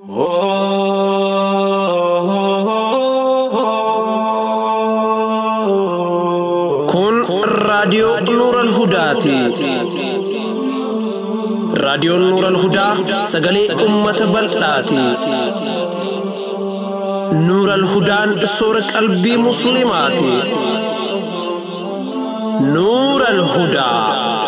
Kun raadiyoo Nuural Hudaati. Raadiyoon Nuural Hudaa sagalee uummata bal'aati. Nuural Hudaan soora qalbii Musliimaati. Nuural Hudaa.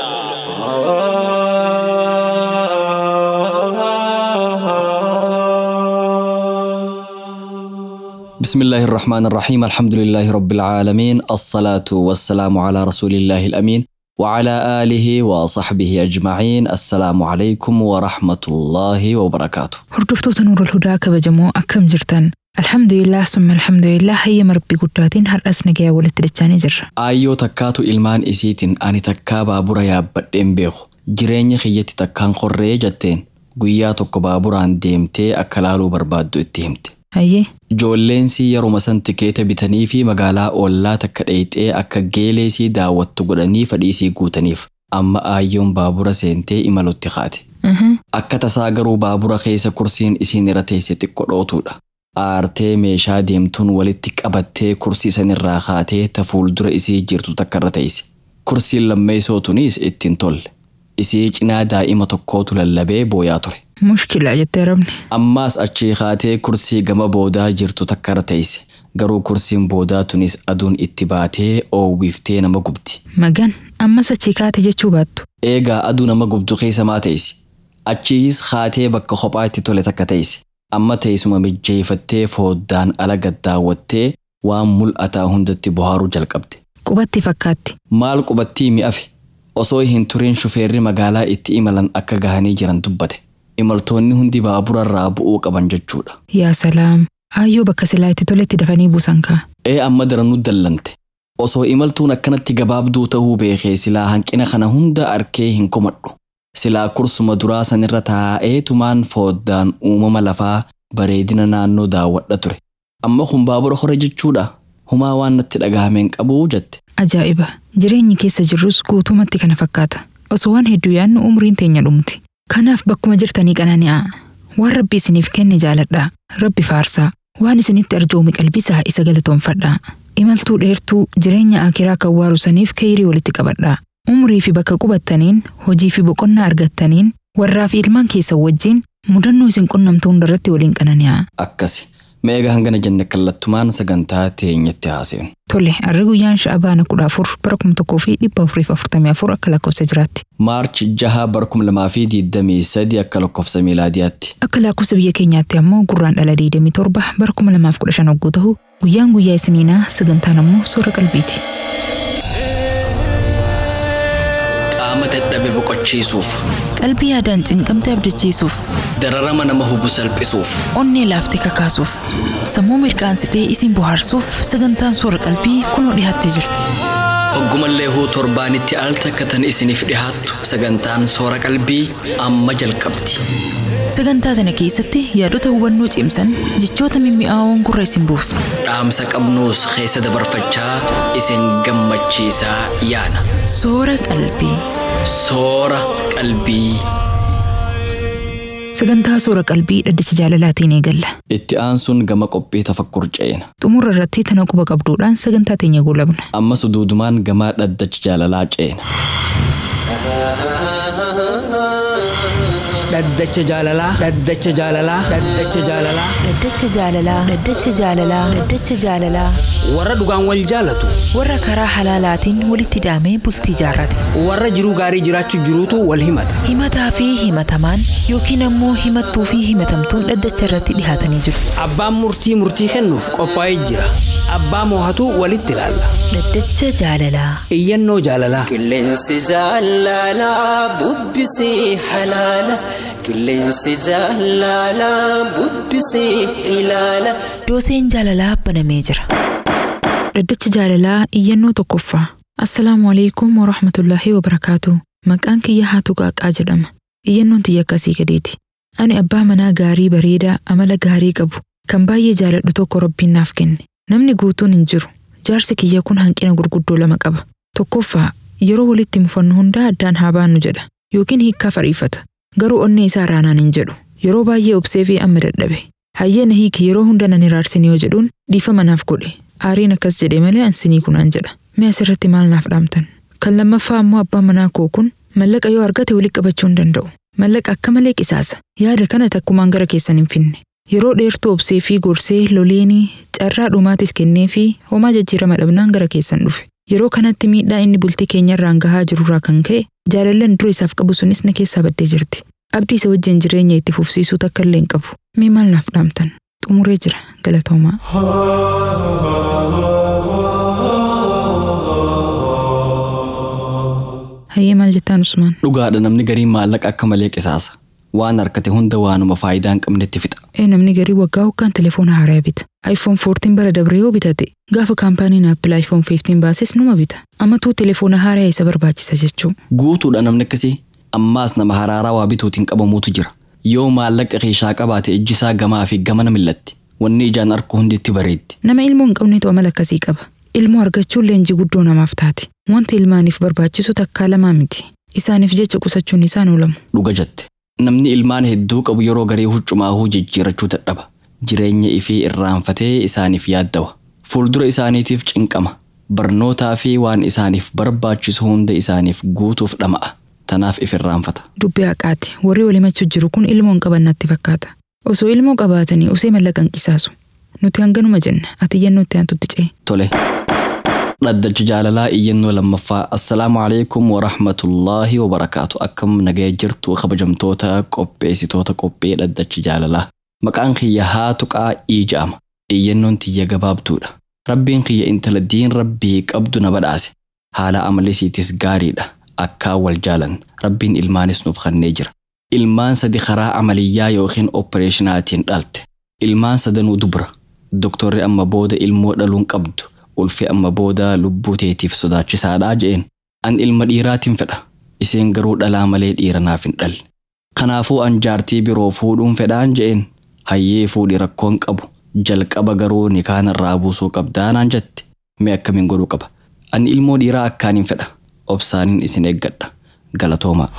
بسم الله الرحمن الرحيم الحمد لله رب العالمين الصلاة والسلام على رسول الله الأمين وعلى آله وصحبه أجمعين السلام عليكم ورحمة الله وبركاته Hordoftoota Nuurul Hudaa kabajamoo akkam jirtan? Alhamdulillah summa alhamdulillah hayyama rabbii guddaatiin har'as nagayaa walitti dachaanii jirra. Aayyoo takkaatu ilmaan isiitiin ani takkaa baabura yaabbadheen beeku jireenya kiyyatti takkaan qorree jetteen guyyaa tokko baaburaan deemtee akka laaluu barbaaddu itti himte. Hayyee Ijoolleensi yeruma san tikeeta bitanii fi magaalaa ollaa takka dheeyxee akka geeleesii daawwattu godhanii fadhiisii guutaniif amma aayyoon baabura seentee imalutti kaate. Mhm. Akka tasaa garuu baabura keessa kursiin isiin irra teesse xiqqoo dhootuudha. Aartee meeshaa deemtuun walitti qabattee kursii sanirraa kaatee ta fuuldura isii jirtu takka irra teesse. Kursiin lammeessootunis ittiin tolle. Isii cinaa daa'ima tokkootu lallabee booyaa ture. mushkilaa jettee rabni. Ammaas achii kaatee kursii gama boodaa jirtu takka irra teesse. Garuu kursiin boodaa tunis aduun itti baatee oowwiftee nama gubdi. Magan ammas achii kaate jechuu baattu. Eegaa aduu nama gubdu keessa maa teessi? Achiis kaatee bakka kophaa itti tole takka teessi. Amma teessuma mijjeeffattee foddaan ala gaddaawwattee waan mul'ataa hundatti bohaaruu jalqabde. Qubatti fakkaatti. Maal qubattii mi'afe? Osoo hin turin shufeerri magaalaa itti imalan akka gahanii jiran dubbate. Imaltoonni hundi baabura irraa bu'uu qaban jechuudha. Yaa salaam. Aayyoo bakka silaa itti toletti dafanii buusan kaa. Ee amma daranuu dallante. Osoo imaltuun akkanatti gabaabduu ta'uu beekee silaa hanqina kana hunda arkee hin komadhu. Silaa kursuma duraa sanirra taa'eetumaan foddaan uumama lafaa bareedina naannoo daawwadha ture. Amma kun baabura hore jechuudha. Humaa waan natti dhagahameen qabuu jette. Ajaa'iba! Jireenyi keessa jirrus guutumatti kana fakkaata. Osoo waan hedduu yaadnu umriin teenya dhumti. Kanaaf bakkuma jirtanii qanani'aa. Waan rabbi isiniif kenne jaaladhaa. Rabbi faarsaa. Waan isinitti arjoomi qalbisaa isa galatoonfadhaa. Imaltuu dheertuu jireenya akiraa kan waarusaniif keeyirii walitti qabadhaa. Umrii fi bakka qubattaniin, hojii fi boqonnaa argattaniin, warraa fi ilmaan keessan wajjin mudannoo isin qunnamtu hundarratti waliin qanani'aa. Akkasi. Meegaa hangana jenne kallattumaan sagantaa teenyatti haaseenu. Tole, harri guyyaan sha'abaana kudha afur bara kuma tokkoo fi dhibba afurii fi afurtamii afur akka lakkoofsa jiraatti. Maarch jaha bara kuma lamaa fi digdamii sadi akka lakkoofsa miilaadiyaatti. Akka lakkoofsa biyya keenyaatti ammoo gurraan dhala 27 bara 2015 hogguu ta'u guyyaan guyyaa isiniinaa sagantaan ammoo soora qalbiiti. Qaama dadhabe boqochiisuuf, Qalbii yaadaan cinqamte abdachiisuuf, dararama nama hubu salphisuuf, onnee laaftee kakaasuuf, sammuu mirqaansitee isin bohaarsuuf sagantaan soora qalbii kunoo dhiyaattee jirti. hoggumallee huu torbaanitti al takka tan isiniif dhihaattu sagantaan soora qalbii amma jalqabdi. Sagantaa sana keessatti yaadota hubannoo cimsan jechoota mimmi'aawoon gurra isin buusu. Dhaamsa qabnuus keessa dabarfachaa isin gammachiisaa yaana. Soora qalbii. Soora qalbii. Sagantaa soora qalbii dhaddacha jaalalaatiin eegalla. Itti aansuun gama qophii tafakkur ceena. Xumura irratti tana quba qabduudhaan sagantaa teenya goolabna. Ammas duudumaan gama dhaddacha jaalalaa ceena. dhaddacha jaalalaa dhaddacha jaalalaa dhaddacha jaalalaa Dhaddacha jaalalaa. Dhaddacha jaalalaa. Dhaddacha jaalalaa. warra dhugaan wal jaalatu Warra karaa halaalaatiin walitti hidhamee bultii jaarrate. warra jiruu gaarii jiraachuu jiruutu wal himata Himataa fi himatamaan yookiin ammoo himattuu fi himatamtuun dhaddacha irratti dhihaatanii jiru. abbaan murtii murtii kennuuf qophaa'ee jira abbaa moohatu walitti ilaalla Dhaddacha jaalalaa. iyyannoo jaalalaa Qilleensi jaalalaa bubbisee halaala. Qilleensi jaalalaa bubbisee ilaala. Dooseen jaalalaa banamee jira. Dhaddacha jaalalaa iyyannoo tokkoffaa. Assalaamu alaikum wa rahmatullaahi wa barakaatu. Maqaan kiyya haatu qaaqaa jedhama. Iyyannoon tiyya akkasii gadeeti. Ani abbaa manaa gaarii bareedaa amala gaarii qabu kan baay'ee jaaladhu tokko rabbiin naaf kenne. Namni guutuun hin jiru. Jaarsi kiyya kun hanqina gurguddoo lama qaba. Tokkoffaa yeroo walitti mufannu hundaa addaan haa baannu jedha yookiin hiikkaa fariifata. Garuu onnee isaa raanaan hin jedhu Yeroo baay'ee obsee fi amma dadhabe. Hayyee na hiiki yeroo hunda nan iraarsin yoo jedhuun dhiifama naaf godhe. Aariin akkas jedhe malee ansinii kunaan jedha. Mee asirratti maal naaf dhaamtan? Kan lammaffaa ammoo abbaan manaa koo kun mallaqa yoo argate walitti qabachuu hin danda'u. Mallaqa akka malee qisaasa. Yaada kana takkumaan gara keessan hin finne. Yeroo dheertuu obsee fi gorsee loleenii carraa dhumaatis kennee fi homaa jijjiirama dhabnaan gara keessan dhufe. Yeroo kanatti miidhaa inni bultii keenyarraan gahaa jirurraa kan ka'e jaalallan dura isaaf qabu sunis na keessaa baddee jirti. Abdii isa wajjin jireenya itti fufsiisuu takka illee hin qabu. Mee maal naaf dhaamtan? Xumuree jira galatoomaa. Hayyee maal jettaan Usmaan? Dhugaadha namni gariin maallaqa akka malee qisaasa. Waan harkate hunda waanuma faayidaa hin qabnetti fixa. Ee namni garii waggaa hoggaan telefoona haaraa bita. iPhone 14 bara dabre yoo bitate gaafa kaampaaniin Apple iPhone 15 baases numa bita. Ammatuu telefoona haaraa isa barbaachisa jechuu. Guutuudha namni akkasii ammaas nama haraaraa waa bituutiin qabamuutu jira. Yoo maallaqa keeshaa qabaate ijji isaa gamaa fi gamana millatti. Wanni ijaan arku hundi itti bareeddi. Nama ilmoo hin qabnetu amala akkasii qaba. Ilmoo argachuun leenjii guddoo namaaf taati. Wanti ilmaaniif barbaachisu takkaa lamaa miti. Isaaniif jecha qusachuun isaan oolamu. Dhuga jette. Namni ilmaan hedduu qabu yeroo garee huccumaahuu jijjiirachuu dadhaba. Jireenya ifii irraanfatee isaaniif yaaddawa. Fuuldura isaaniitiif cinqama. Barnootaa fi waan isaaniif barbaachisu hunda isaaniif guutuuf dhama'a. Tanaaf if irraanfata. Dubbii haqaati. Warri wal himachuu jiru kun ilmoo hin qaban natti fakkaata. Osoo ilmoo qabaatanii osoo mallaqa hin qisaasu. Nuti hanganuma jenna. Ati iyyannoo itti aantutti ce'e. Tole. Dhaddacha jaalalaa iyyannoo lammaffaa assalaamu alaikum warahmatullaahi wabarakaatu akkam nagaya jirtu kabajamtoota qopheessitoota qophee dhaddacha jaalalaa maqaan kiyya haa tuqaa ii ja'ama iyyannoon tiyya gabaabduudha rabbiin kiyya intala diin rabbii qabdu na badhaase haala amalisiitis gaariidha akkaan wal jaalan rabbiin ilmaanis nuuf kennee jira ilmaan sadi karaa amaliyyaa yookiin oppereeshinaatiin dhalte ilmaan sadanuu dubra doktorri amma booda ilmoo dhaluun qabdu ulfi amma booda lubbuu teetiif sodaachisaadhaa je'een an ilma dhiiraatiin fedha iseen garuu dhalaa malee dhiira naaf hin dhalle kanaafuu an jaartii biroo fuudhuun fedhaan je'een hayyee fuudhi rakkoon qabu jalqaba garuu nikaanarraa buusuu qabdaa naan jette mee akkamiin godhuu qaba an ilmoo dhiiraa akkaaniin fedha obsaaniin isin eeggadha galatoomaa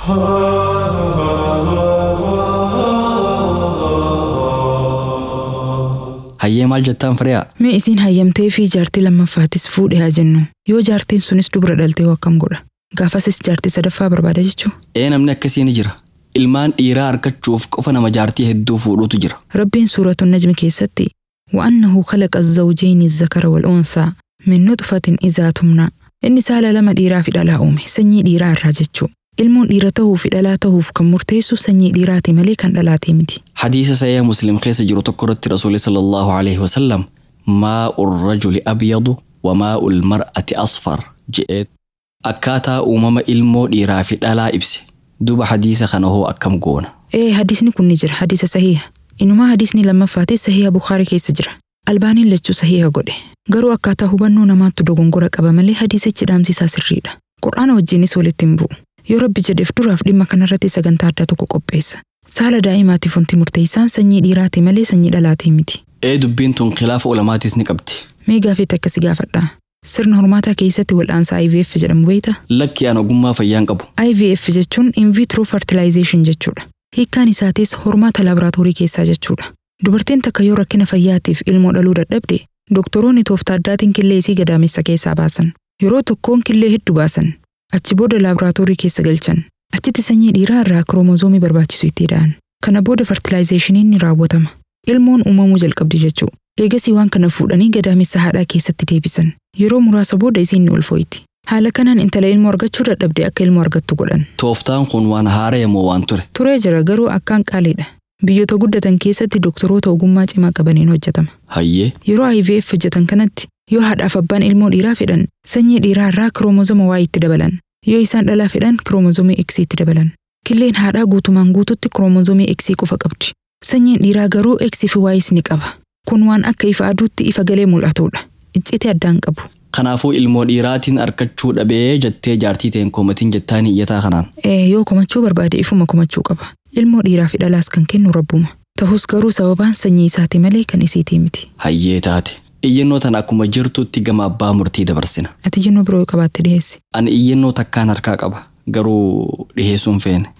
hayyee maal jettaan firiyaa Mee isiin hayyamtee fi jaartii lammaffaattis fuudhe haa jennu. Yoo jaartiin sunis dubra dhaltee hoo akkam godha. Gaafasis jaartii sadaffaa barbaada jechuu. ee namni akkasii ni jira ilmaan dhiiraa argachuuf qofa nama jaartii hedduu fuudhutu jira Rabbiin suuratu najmi keessatti وأنه خلق الزوجين الذكر والأنثى من نطفة إذا تمنى inni saala lama dhiiraa fi dhalaa uume sanyii dhiiraa irraa jechuu ilmoon dhiira tahuu fi dhalaa tahuuf kan murteessu sanyii dhiiraati malee kan dhalaatee miti hadiisa sayyaa muslim keessa jiru tokko irratti rasuuli sallallahu alaihi wasallam maa'u rajuli abyadu wa maa'u lmar'ati asfar je'ee akkaataa uumama ilmoo dhiiraa fi dhalaa ibse duba hadiisa kana hoo akkam goona ee hadisni kun ni jira hadisa sahiha inumaa hadisni lammaffaatis sahiha bukaarii keessa jira albaaniin lachuu sahiha godhe garuu akkaataa hubannoo namaattu dogongora qaba malee hadisichi dhaamsisaa sirriidha qur'aana wajjiinis walitti hin bu'u yoo rabbi jedheef duraaf dhimma kanarratti sagantaa addaa tokko qopheessa saala daa'imaatiif wanti murteessaan sanyii dhiiraati malee sanyii dhalaatii miti ee dubbiin tun khilaafa ulamaatis ni qabdi mee gaafeetti akkasi gaafadhaa sirna hormaataa keessatti wal'aansa IVF jedhamu beeyta lakki an ogummaa fayyaan qabu IVF jechuun in vitro fertilization jechuudha hiikkaan isaatis hormaata laaboraatoorii keessaa jechuudha dubartiin takka yoo rakkina fayyaatiif ilmoo dhaluu dadhabde doktoroonni tooftaa addaatiin killee isii gadaamessa keessaa baasan yeroo tokkoon killee hedduu baasan achi booda laaboraatoorii keessa galchan achitti sanyii dhiiraa irraa kiroomozoomii barbaachisu itti hidha'an kana booda fertilaayizeeshiniin ni raawwatama ilmoon uumamuu jalqabdi jechuu eegasii waan kana fuudhanii gadaamessa haadhaa keessatti deebisan yeroo muraasa booda isiin ni ulfooyti haala kanaan intala ilmoo argachuu dadhabde akka ilmoo argattu godhan tooftaan kun waan haara'e moo waan ture turee jira garuu akkaan qaaliidha biyyoota guddatan keessatti doktoroota ogummaa cimaa qabaniin hojjetama hayyee yeroo IVF hojjetan kanatti yoo haadhaaf abbaan ilmoo dhiiraa fedhan sanyii dhiiraa irraa kiroomozoma Y itti dabalan yoo isaan dhalaa fedhan kiroomozomii X itti dabalan killeen haadhaa guutumaan guututti kiroomozomii X qofa qabdi sanyiin dhiiraa garuu X fi Y ni qaba kun waan akka ifa aduutti ifa galee mul'atudha iccite addaan qabu kanaafuu ilmoo dhiiraatiin argachuu dhabee jettee jaartii ta'een koomatiin jettaan iyyataa kanaan ee yoo komachuu barbaade ifuma komachuu qaba ilmoo dhiiraa fi dhalaas kan kennu rabbuma ta'us garuu sababaan sanyii isaati malee kan isiitii miti hayyee taate iyyannoo tana akkuma jirtutti gama abbaa murtii dabarsina ati iyyannoo biroo yoo qabaatte dhiheessi ani iyyannoo takkaan harkaa qaba garuu dhiheessuun feene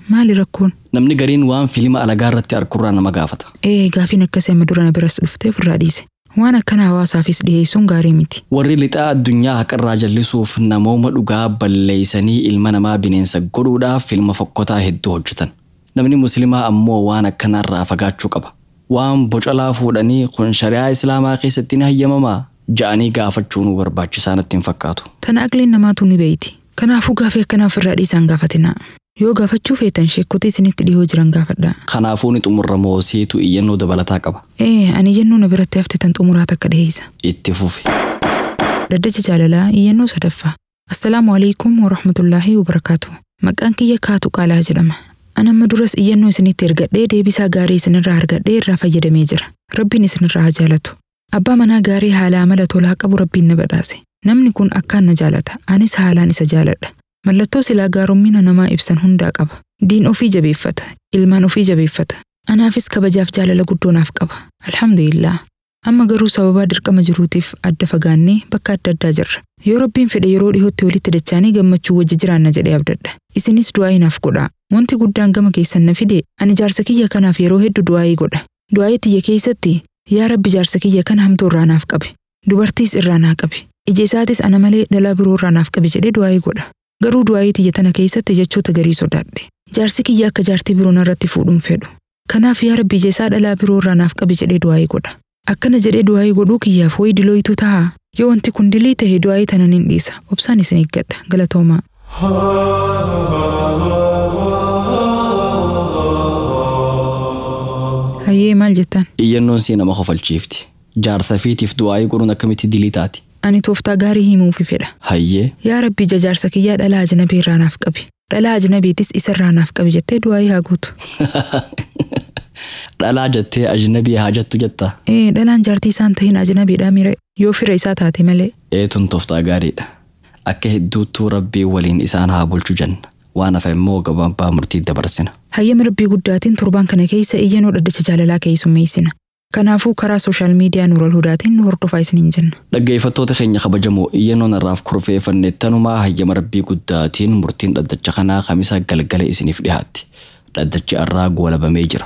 Maali rakkoon? Namni gariin waan fiilima alagaa irratti arkurraa nama gaafata. Ee gaafiin akkasii amma dura na biras dhuftee ofirraa dhiise. Waan akkana hawaasaafis dhiyeessuun gaarii miti. Warri lixaa addunyaa haqarraa jallisuuf namooma dhugaa balleeysanii ilma namaa bineensa godhuudhaaf filma fokkotaa hedduu hojjetan. Namni musliimaa ammoo waan akkanarraa fagaachuu qaba. Waan bocalaa fuudhanii kun shari'aa islaamaa keessatti ni hayyamamaa ja'anii gaafachuu nu barbaachisaa natti hin fakkaatu. Tana aqliin namaatu ni beeyti. Kanaafuu gaafii akkanaa ofirraa dhiisaan gaafatinaa. Yoo gaafachuu feetan sheekkotii isinitti dhiyoo jiran gaafadhaa. Kanaafuu ni xumurra moosiitu iyyannoo dabalataa qaba. Ee ani iyyannoo na biratti hafte tan xumuraa takka dhiheessa. Itti fufi. Daddacha jaalalaa iyyannoo sadaffaa. Assalaamu alaikum wa rahmatullaahi wa barakaatu. Maqaan kiyya kaatu qaalaa jedhama. Ani amma duras iyyannoo isinitti ergadhee deebisaa gaarii isinirraa argadhee irraa fayyadamee jira. Rabbiin isinirraa haa jaalatu. Abbaa manaa gaarii haala amala tolaa qabu rabbiin na badhaase. Namni kun akkaan na jaalata. Anis haalaan isa jaaladha. Mallattoo silaa gaarummina namaa ibsan hundaa qaba. Diin ofii jabeeffata. Ilmaan ofii jabeeffata. Anaafis kabajaaf jaalala guddoo naaf qaba. Alhamdulillah. Amma garuu sababaa dirqama jiruutiif adda fagaannee bakka adda addaa jirra. Yoo rabbiin fedhe yeroo dhihootti walitti dachaanii gammachuu wajji jiraanna jedhee abdadha. Isinis du'aa'ii naaf godhaa. Wanti guddaan gama keessan na fide ani jaarsa kiyya kanaaf yeroo hedduu du'aa'ii godha. Du'aa'ii tiyya keessatti yaa rabbi jaarsa kiyya kana hamtuu irraa naaf qabe. Dubartiis irraa naa qabe. Ija isaatis ana malee dhalaa biroo irraa naaf qabe jedhee du'aa'ii godha. Garuu du'aa'ii tiyya tana keessatti jechoota garii sodaadhe. Jaarsi kiyya akka jaartii biroo narratti fuudhuun fedhu. Kanaaf yaa rabbi ija isaa dhalaa biroo irraa naaf qabe jedhee du'aa'ii godha. Akkana jedhee du'aa'ii godhuu kiyyaaf wayi dilooyitu ta'a. Yoo wanti kun dilii ta'e du'aa'ii tana nin dhiisa. Obsaan isin eeggadha. Galatoomaa. Hayyee maal jettan? Iyyannoon sii nama kofalchiifti. Jaarsa fiitiif du'aa'ii godhuun akkamitti dilii taati? Ani tooftaa gaarii himuufi fedha. Hayyee Yaa rabbi ija jaarsa kiyyaa dhalaa ajnabii irraa naaf qabi. Dhalaa ajnabiitis isa irraa naaf qabi jettee du'aa'ii haa gootu. dhalaa jettee ajnabii haa jettu jetta. Ee dhalaan jaartii isaan tahin ajnabiidhaa mire yoo fira isaa taate malee. Eetun tooftaa gaariidha. Akka hedduuttuu rabbii waliin isaan haa bulchu jenna. Waan hafe immoo gabaabaa murtii dabarsina. Hayyama rabbii guddaatiin torbaan kana keessa iyyannoo dhaddacha jaalalaa keessummeessina. Kanaafuu karaa sooshaal miidiyaa Nuural Hudaatiin nu hordofaa isiniin jenna. Dhaggeeffattoota keenya kabajamoo iyyannoon irraaf kurfeeffanne tanumaa hayyama rabbii guddaatiin murtiin dhaddacha kanaa kamisa galgala isiniif dhiyaatti. Dhaddachi irraa goolabamee jira.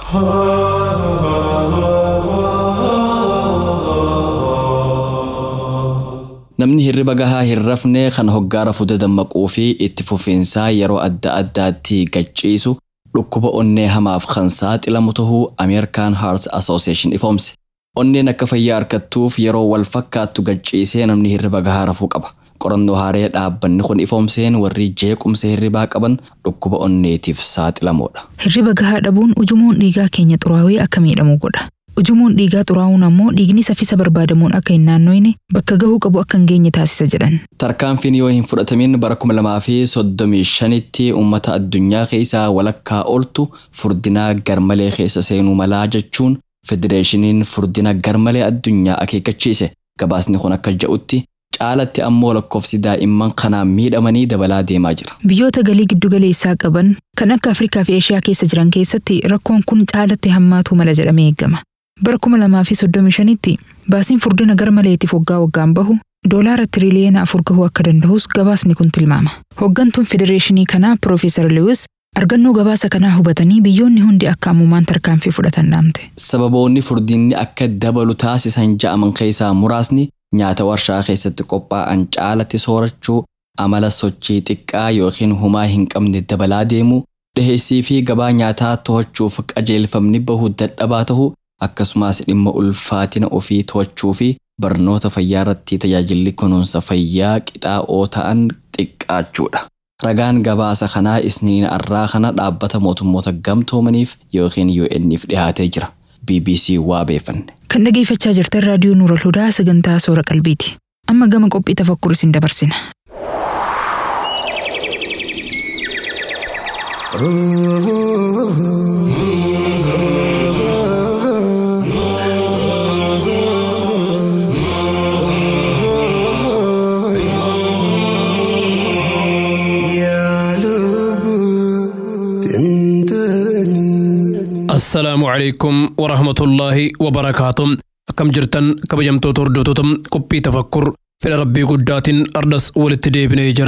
Namni hirriba gahaa hin rafne kan hoggaara fuuda dammaquu fi itti fufiinsaa yeroo adda addaatti gacciisu dhukkuba onnee hamaaf kan saaxilamu tahuu American Heart Association ifoomse. Onneen akka fayyaa harkattuuf yeroo wal fakkaattu gacciisee namni hirriba gahaa rafuu qaba. Qorannoo haaree dhaabbanni kun ifoomseen warri jeequmsa hirribaa qaban dhukkuba onneetiif saaxilamoodha. Hirriba gahaa dhabuun ujumoon dhiigaa keenya xuraawee akka miidhamu godha. Ujumoon dhiigaa xuraa'uun ammoo dhiigni saffisa barbaadamuun akka hin naannoyne bakka gahuu qabu akka hin geenye taasisa jedhan. Tarkaanfiin yoo hin fudhatamin bara kuma lamaa fi soddomii shanitti uummata addunyaa keessaa walakkaa oltu furdinaa garmalee keessa seenuu malaa jechuun federeeshiniin furdina garmalee addunyaa akeekkachiise. Gabaasni kun akka jedhutti caalatti ammoo lakkoofsi daa'imman kanaan miidhamanii dabalaa deemaa jira. Biyyoota galii giddu galeessaa qaban kan akka Afrikaa fi Eeshiyaa keessa jiran keessatti rakkoon kun caalatti hammaatuu mala jedhamee eegama. Bara kuma lamaa fi soddomii shanitti baasiin furdina garmaleetiif waggaa waggaan bahu doolaara tiriliyeena afur gahuu akka danda'us gabaasni kun tilmaama. Hooggantuun federeeshinii kanaa Piroofeesar Lewis argannoo gabaasa kanaa hubatanii biyyoonni hundi akka ammumaan tarkaanfii fudhatan dhaamte. Sababoonni furdinni akka dabalu taasisan ja'aman keessaa muraasni nyaata warshaa keessatti qophaa'an caalatti soorachuu, amala sochii xiqqaa yookiin humaa hin qabne dabalaa deemuu, dhiheessii fi gabaa nyaataa to'achuuf qajeelfamni bahu dadhabaa tahuu, akkasumas dhimma ulfaatina ofii to'achuu fi barnoota fayyaa irratti tajaajilli kunuunsa fayyaa qixaa'oo ta'an xiqqaachuudha. Ragaan gabaasa kanaa isniin arraa kana dhaabbata mootummoota gamtoomaniif yookiin UN'if dhiyaatee jira. BBC waa beefanne. Kan dhageeffachaa jirtan raadiyoo Nuural Hudaa sagantaa soora qalbiiti. Amma gama qophii tafakkur isin dabarsina. assalaamu calaykum warahmatullaahi wabarakaatu akkam jirtan kabajamtoota hordoftoota qophii tafakkur fedha rabbii guddaatiin ardas walitti deebinee jirra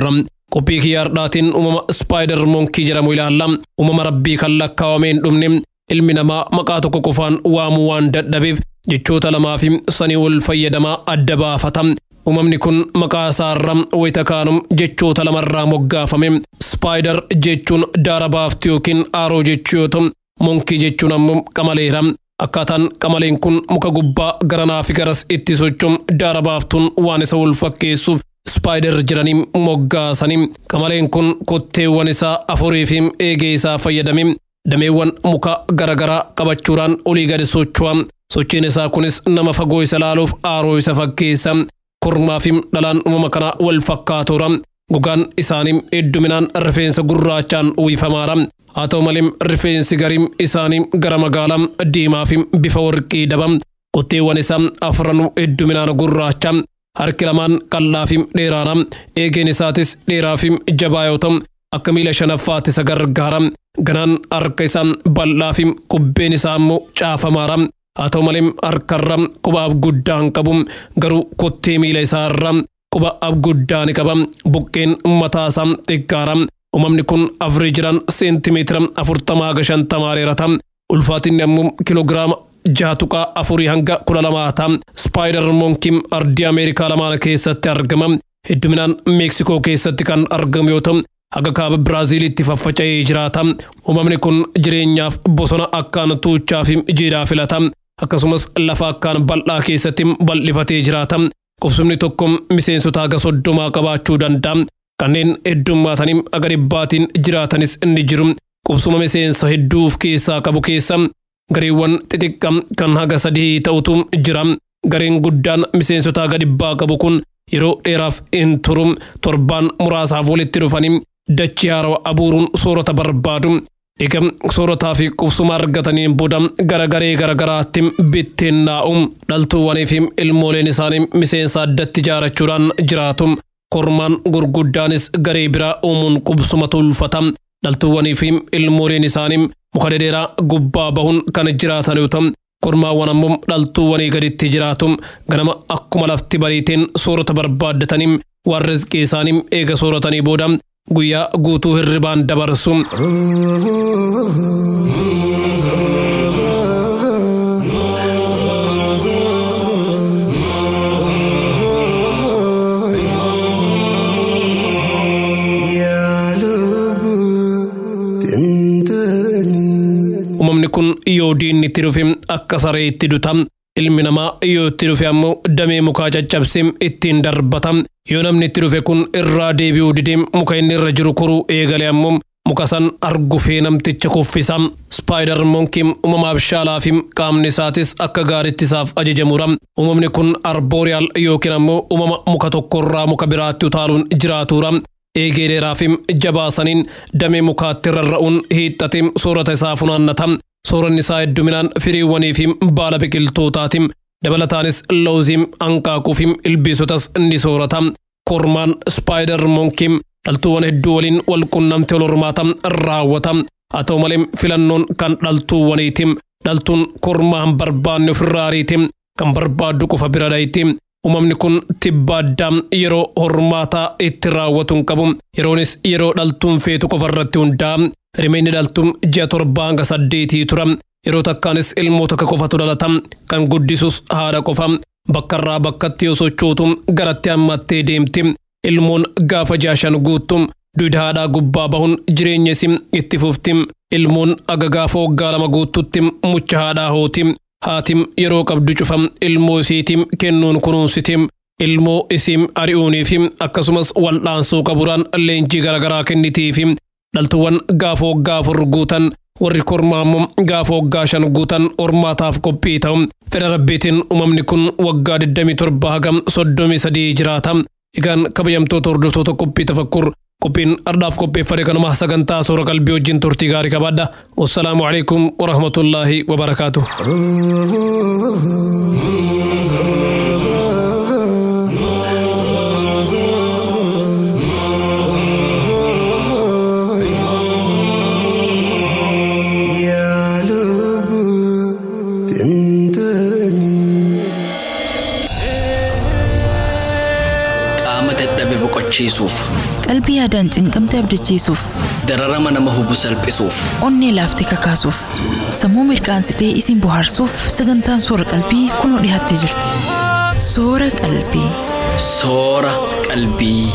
qophii kiyyaardhaatiin uumama ispaayider moonkii jedhamu ilaalla uumama rabbii kan lakkaawamee hin dhumne ilmi namaa maqaa tokko qofaan waamuu waan dadhabeef jechoota lamaa fi sanii ol fayyadamaa adda baafata uumamni kun maqaa isaarra wayita kaanum jechoota lamarraa moggaafame ispaayider jechuun daara baaftu yookiin aaroo jechuu yoo ta'u moonkii jechuun ammoo qamaleera akkaataan qamaleen kun muka gubbaa garanaa fi garas itti sochoom daara baaftuun waan isa wal fakkeessuuf ispaayider jedhanii moggaasanii qamaleen kun kotteewwan isaa afurii fi eegee isaa fayyadame dameewwan muka garagaraa qabachuudhaan olii gadi socho'a sochiin isaa kunis nama fagoo isa laaluuf aaroo isa fakkeessa kormaa fi dhalaan uumama kanaa wal fakkaatoora gogaan isaanii hedduminaan rifeensa gurraachaan uwwifamaadha haa ta'u malee rifeensi garii isaanii gara magaalaa diimaa fi bifa warqii daba qotteewwan isaa afran hedduminaan gurraacha harki lamaan qal'aa fi dheeraadha eegeen isaatis dheeraa fi jabaa yoo ta'u akka miila shanaffaatti isa gargaara ganaan harka isaa bal'aa fi kubbeen isaa immoo caafamaadha haa ta'u malee harkarra quba abguddaa hin qabu garuu kottee miila isaarra quba abguddaa ni qaba buqqeen mataa isaa xiqqaadha uumamni kun afreejiraan seentimeetira afurtamaa haga shantamaa dheerata ulfaatinni ammoo kiloogiraama jaha tuqaa afurii hanga kudha lamaa ta'a spaayider moonkiin ardii ameerikaa lamaan keessatti argama hedduminaan meeksikoo keessatti kan argamu yoo ta'u haga kaaba biraaziilitti faffaca'ee jiraata uumamni kun jireenyaaf bosona akkaan tuuchaa fi jiidhaa filata akkasumas lafa akkaan bal'aa keessatti bal'ifatee jiraata qubsumni tokko miseensota haga soddomaa qabaachuu danda'a kanneen heddummaatanii haga dhibbaatiin jiraatanis ni jiru qubsuma miseensa hedduu of keessaa qabu keessa gareewwan xixiqqaa kan haga sadii ta'utu jira gareen guddaan miseensota haga dhibbaa qabu kun yeroo dheeraaf hin turu torbaan muraasaaf walitti dhufanii dachii haarawaa abuuruun soorata barbaadu eega soorataa fi qubsuma argataniin booda gara garee garagaraatti bittinnaa'u dhaltuuwwanii fi ilmooleen isaanii miseensa addatti ijaarachuudhaan jiraatu kormaan gurguddaanis garee biraa uumuun qubsuma tolfata dhaltuuwwanii fi ilmooleen isaanii muka dhedheeraa gubbaa bahuun kan jiraatan yoo ta'u kormaawwan ammoo dhaltuuwwanii gaditti jiraatu ganama akkuma lafti bariiteen soorata barbaaddatanii waan rizqii isaanii eega sooratanii booda guyyaa guutuu hirribaan dabarsu. Uumamni kun yoo diinni itti dhufe akka saree itti duta. Ilmi namaa yoo itti dhufe ammoo damee mukaa caccabsee ittiin darbata. Yoo namni itti dhufe kun irraa deebi'uu didee muka inni irra jiru koruu eegale ammoo muka san argufee namticha kuffisa. Spaayider moonkiin uumamaaf shaalaa fi qaamni isaatis akka gaariitti isaaf ajajamudha. Uumamni kun arbooriyaal yookiin ammoo uumama muka tokkorraa muka biraatti utaaluun jiraatudha. Eegee dheeraa fi jabaasaniin damee mukaatti rarra'uun hiixxatee soorata isaa funaannata. Sooranni isaa hedduminaan firiiwwanii fi baala biqiltootaati. Dabalataanis lawzii, hanqaaquu fi ilbiisotas ni soorata. Kormaan spaayider moonkiin dhaltuuwwan hedduu waliin wal qunnamtee wal hormaata raawwata. Haa ta'u malee filannoon kan dhaltuuwwaniiti. Dhaltuun kormaa hin barbaanne ofirraa ariiti. Kan barbaaddu qofa bira dhayti. Uumamni kun tibba addaa yeroo hormaataa itti raawwatu hin qabu. Yeroonis yeroo dhaltuun feetu qofa irratti hundaa'a. Rimeenni dhaltuun ji'a torbaa hanga saddeetii tura. Yeroo takkaanis ilmoota akka qofatu dhalata. Kan guddisus haadha qofa. Bakka irraa bakkatti yoo sochootu garatti hammattee deemti. Ilmoon gaafa ji'a shan guuttu duuda haadhaa gubbaa bahuun jireenya isii itti fufti. Ilmoon aga gaafa waggaa lama guuttutti mucha haadhaa hooti. Haatim yeroo qabdu cufa ilmoo isiitiin kennuun kunuunsiti. Ilmoo isiin ari'uuniif akkasumas wal'aansoo qaburaan leenjii garaagaraa kennitiif. Dhaltuuwwan gaafa waggaa afur guutan warri kormaa immoo gaafa waggaa shan guutan hormaataaf qophii ta'u. Fedha rabbiitiin uumamni kun waggaa 27 hagam 33 jiraata. Egaan kabajamtoota hordoftoota qophii tafakkur qophiin ardhaaf qopheeffate kanuma sagantaa soora qalbii wajjin turtii gaarii qabaadha. Wassalaamu alaikum wa rahmatullaahi wa barakaatuh. qaama dadhabe boqochiisuuf hubachiisuuf, Qalbii yaadaan cinqamte abdachiisuuf, dararama nama hubu salphisuuf, onnee laaftee kakaasuuf, sammuu mirqaansitee isin bohaarsuuf sagantaan soora qalbii kunoo dhiyaattee jirti. Soora qalbii. soora qalbii.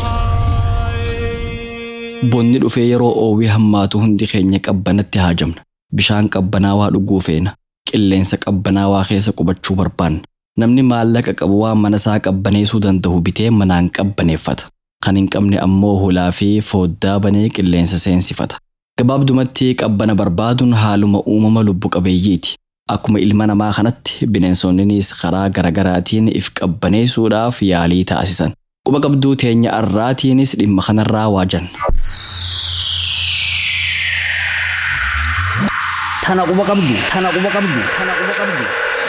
Bonni dhufee yeroo oowwii hammaatu hundi keenya qabbanatti haajamna. Bishaan qabbanaawaa dhuguu feena. Qilleensa qabbanaawaa keessa qubachuu barbaanna. Namni maallaqa qabu waan mana isaa qabbaneessuu danda'u bitee manaan qabbaneeffata. Kan hin qabne ammoo hulaa fi fooddaa banee qilleensa seensifata. Gabaabdumatti qabbana barbaaduun haaluma uumama lubbu qabeeyyiiti. Akkuma ilma namaa kanatti bineensonninis karaa garagaraatiin if qabbaneessuudhaaf yaalii taasisan. Quba qabduu teenya arraatiinis dhimma kanarraa waajan. Tana quba qabdu. Tana quba qabdu. Tana quba qabdu.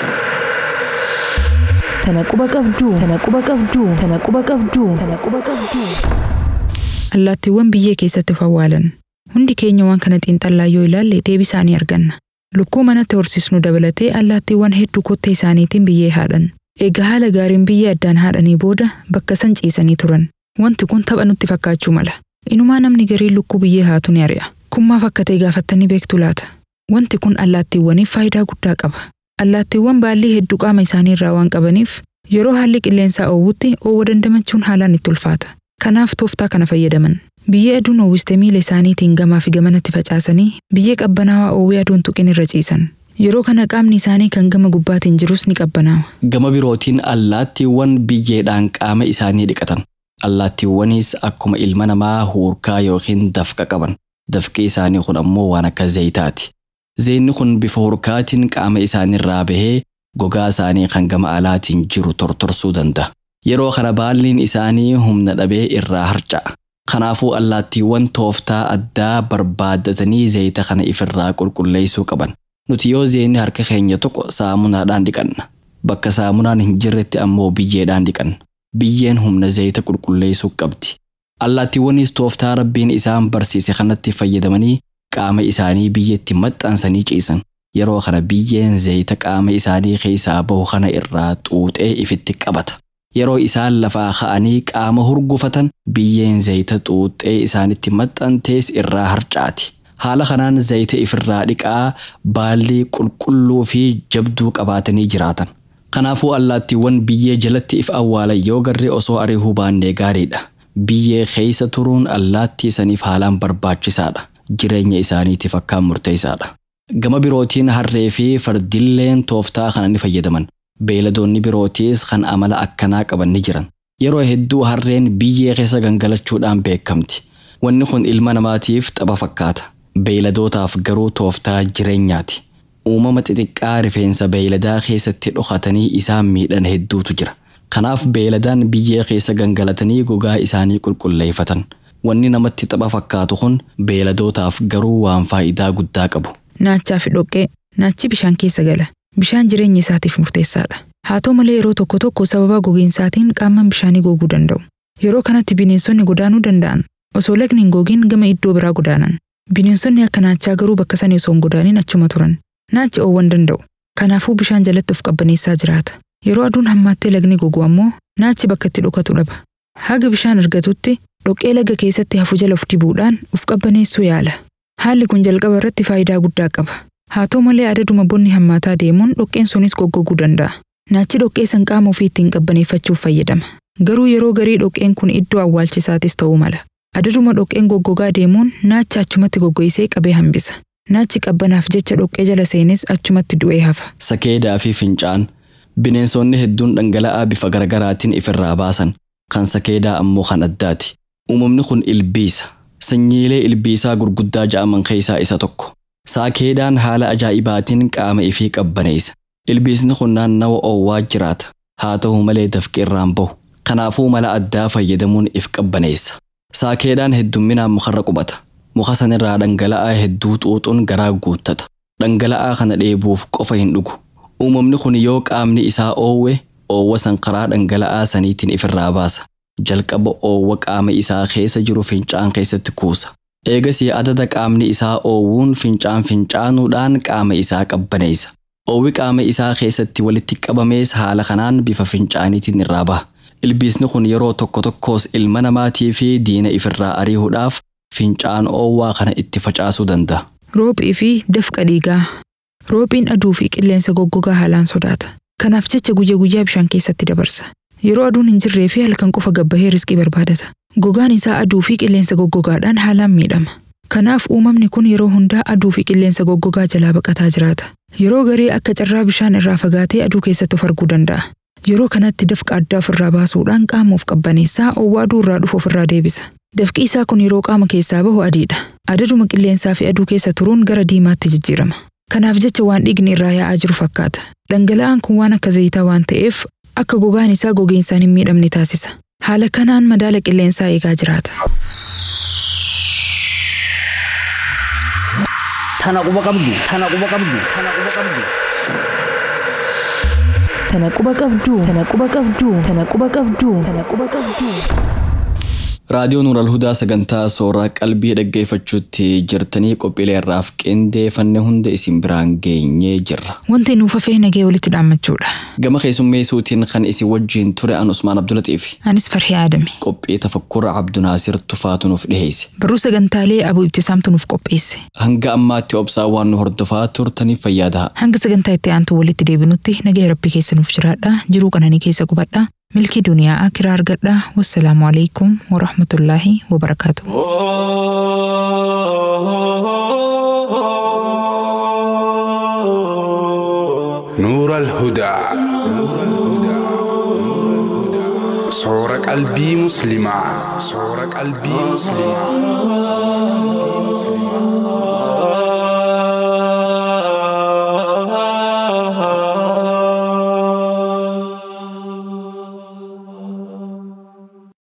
Tana quba qabduu. Tana quba qabduu. Tana quba qabduu. Tana quba qabduu. Allaattiiwwan biyyee keessatti of awwaalan. Hundi keenya waan kana xiinxallaa yoo ilaalle deebii isaanii arganna. Lukkuu manatti horsiisnu dabalatee allaattiiwwan hedduu kottee isaaniitiin biyyee haadhan. Egaa haala gaariin biyyee addaan haadhanii booda bakka san ciisanii turan. Wanti kun tapha nutti fakkaachuu mala. Inumaa namni gariin lukkuu biyyee haatu ni ari'a. Kun maaf akka ta'e gaafattanii beektu laata? Wanti kun allaattiiwwaniif faayidaa guddaa qaba. Allaattiiwwan baallii hedduu qaama isaanii irraa waan qabaniif yeroo haalli qilleensaa oowwutti oowwa dandamachuun haalaan itti ulfaata. Kanaaf tooftaa kana fayyadaman. Biyyee aduun oowwiste miila isaaniitiin gamaa fi gamanatti facaasanii biyyee qabbanaawaa oowwii aduun tuqin irra ciisan. Yeroo kana qaamni isaanii kan gama gubbaatiin jirus ni qabbanaawa. Gama birootiin allaattiiwwan biyyeedhaan qaama isaanii dhiqatan. Allaattiiwwanis akkuma ilma namaa huurkaa yookiin dafqa qaban. Dafqi isaanii kun ammoo waan akka zayitaati. Zeenni kun bifa hurkaatiin qaama isaaniirraa bahee gogaa isaanii kan gama alaatiin jiru tortorsuu danda'a. Yeroo kana baalliin isaanii humna dhabee irraa harca'a. Kanaafuu allaattiiwwan tooftaa addaa barbaaddatanii zayita kana ifirraa qulqulleessuu qaban. Nuti yoo zeenni harka keenya tokko saamunaadhaan dhiqanna. Bakka saamunaan hin jirretti ammoo biyyeedhaan dhiqanna. Biyyeen humna zayita qulqulleessuu qabdi. Allaattiiwwanis tooftaa rabbiin isaan barsiise kanatti fayyadamanii qaama isaanii biyyeetti maxxansanii ciisan. Yeroo kana biyyeen zayita qaama isaanii keessaa bahu kana irraa xuuxee ifitti qabata. Yeroo isaan lafaa ka'anii qaama hurgufatan biyyeen zayita xuuxee isaanitti maxxantees irraa harcaati. Haala kanaan zayita ifirraa dhiqaa baallii qulqulluu fi jabduu qabaatanii jiraatan. Kanaafuu allaattiiwwan biyyee jalatti if awwaalan yoo garree osoo ariihuu baannee gaariidha. Biyyee keessa turuun allaattii saniif haalaan barbaachisaadha. Jireenya isaaniitiif akkaan murteessaadha. Gama birootiin harree fi fardilleen tooftaa kana ni fayyadaman. Beeyladoonni birootiis kan amala akkanaa qaban ni jiran. Yeroo hedduu harreen biyyee keessa gangalachuudhaan beekamti. Wanni kun ilma namaatiif tapha fakkaata. Beeyladootaaf garuu tooftaa jireenyaati. Uumama xixiqqaa rifeensa beeyladaa keessatti dhokatanii isaan miidhan hedduutu jira. Kanaaf beeyladaan biyyee keessa gangalatanii gogaa isaanii qulqulleeffatan. Wanni namatti tapha fakkaatu kun beeyladootaaf garuu waan faayidaa guddaa qabu. Naachaa fi dhoqqee. Naachi bishaan keessa gala. Bishaan jireenya isaatiif murteessaadha. Haa ta'u malee yeroo tokko tokko sababa gogiinsaatiin qaamaan bishaanii goguu danda'u. Yeroo kanatti bineensonni godaanuu danda'an. Osoo lagni hin gogiin gama iddoo biraa godaanan. Bineensonni akka naachaa garuu bakka sanii osoo hin godaaniin achuma turan. Naachi oowwan danda'u. Kanaafuu bishaan jalatti of qabbaneessaa jiraata. Yeroo aduun hammaattee lagni gogu ammoo naachi bakka itti dhokatu dhaba. Haga bishaan argatutti dhoqqee laga keessatti hafu jala of dibuudhaan of qabbaneessuu yaala. Haalli kun jalqaba irratti faayidaa guddaa qaba. Haa ta'u malee adaduma bonni hammaataa deemuun dhoqqeen sunis goggoguu danda'a. Naachi dhoqqee san qaama ofii ittiin qabbaneeffachuuf fayyadama. Garuu yeroo garii dhoqqeen kun iddoo awwaalchisaatis ta'uu mala. Adaduma dhoqqeen goggogaa deemuun naacha achumatti goggoisee qabee hambisa. Naachi qabbanaaf jecha dhoqqee jala seenes achumatti du'ee hafa. Sakeedaa fi fincaan bineensonni hedduun dhangala'aa bifa garaagaraatiin ifirraa baasan kan sakeedaa ammoo kan addaati. Uumamni kun ilbiisa. Sanyiilee ilbiisaa gurguddaa ja'aman keessaa isa tokko. Sakeedaan haala ajaa'ibaatiin qaama ifii qabbaneessa. Ilbiisni kun naannawa oowwaa jiraata. Haa ta'u malee dafqi irraan bahu. Kanaafuu mala addaa fayyadamuun if qabbaneessa. Sakeedaan heddumminaan mukarra qubata. Muka sanirraa dhangala'aa hedduu xuuxuun garaa guuttata. Dhangala'aa kana dheebuuf qofa hin dhugu. Uumamni kun yoo qaamni isaa oowwe oowwa san karaa dhangala'aa saniitiin ifirraa baasa. Jalqaba oowwa qaama isaa keessa jiru fincaan keessatti kuusa. Eegasii adada qaamni isaa oowwuun fincaan fincaanuudhaan qaama isaa qabbaneessa. Oowwi qaama isaa keessatti walitti qabamees haala kanaan bifa fincaaniitiin irraa baha. Ilbiisni kun yeroo tokko tokkos ilma namaatii fi diina ifirraa ariihuudhaaf fincaan oowwaa kana itti facaasuu danda'a. Roophii fi dafqa dhiigaa. Roophiin aduu fi qilleensa goggogaa haalaan sodaata. Kanaaf jecha guyyaa guyyaa bishaan keessatti dabarsa. Yeroo aduun hin jirree fi halkan qofa gabbahee riskii barbaadata. Gogaan isaa aduu fi qilleensa goggogaadhaan haalaan miidhama. Kanaaf uumamni kun yeroo hundaa aduu fi qilleensa goggogaa jalaa baqataa jiraata. Yeroo garee akka carraa bishaan irraa fagaatee aduu keessatti of arguu danda'a. Yeroo kanatti dafqa addaa ofirraa baasuudhaan qaama of qabbaneessaa oowwaa aduu irraa dhufu ofirraa deebisa. Dafqi isaa kun yeroo qaama keessaa bahu adiidha. Adaduma qilleensaa fi aduu keessa turuun gara diimaatti jijjiirama. Kanaaf jecha waan dhiigni irraa yaa'aa jiru fakkaata. Dhangala'aan kun waan akka zayitaa waan ta'eef akka gogaan isaa gogiinsaan hin miidhamne taasisa. Haala kanaan madaala qilleensaa eegaa jiraata. Tana quba qabdu. Tana quba qabdu. Tana quba qabdu. Tana quba qabduu. Tana quba qabduu. Tana quba qabduu. Tana quba qabduu. Raadiyoo Nuural Hudaa sagantaa sooraa qalbii dhaggeeffachuutti jirtanii qophiilee irraaf qindeeffanne hunda isin biraan geenyee jirra. Wanti nuuf hafee nagee walitti dhaammachuudha. Gama keessummeessuutiin kan isin wajjin ture an Usmaan Abdulatiif Anis Farhii Aadame. qophii tafakkura Abdunaasir Tufaatu nuuf dhiheesse. Barruu sagantaalee Abuu Ibtisaamtu nuuf qopheesse. Hanga ammaatti obsaa waan nu hordofaa turtaniif fayyadaa. Hanga sagantaa itti aantu walitti deebinutti nagaya rabbii keessa nuuf jiraadha. Jiruu qananii keessa qubadha. Milkii duniyaa akiraa argadha. Wassalaamu alaikum wa rahmatullaahi wa barakaatuh. نور الهدى صور قلبي مسلمة صور قلبي مسلمة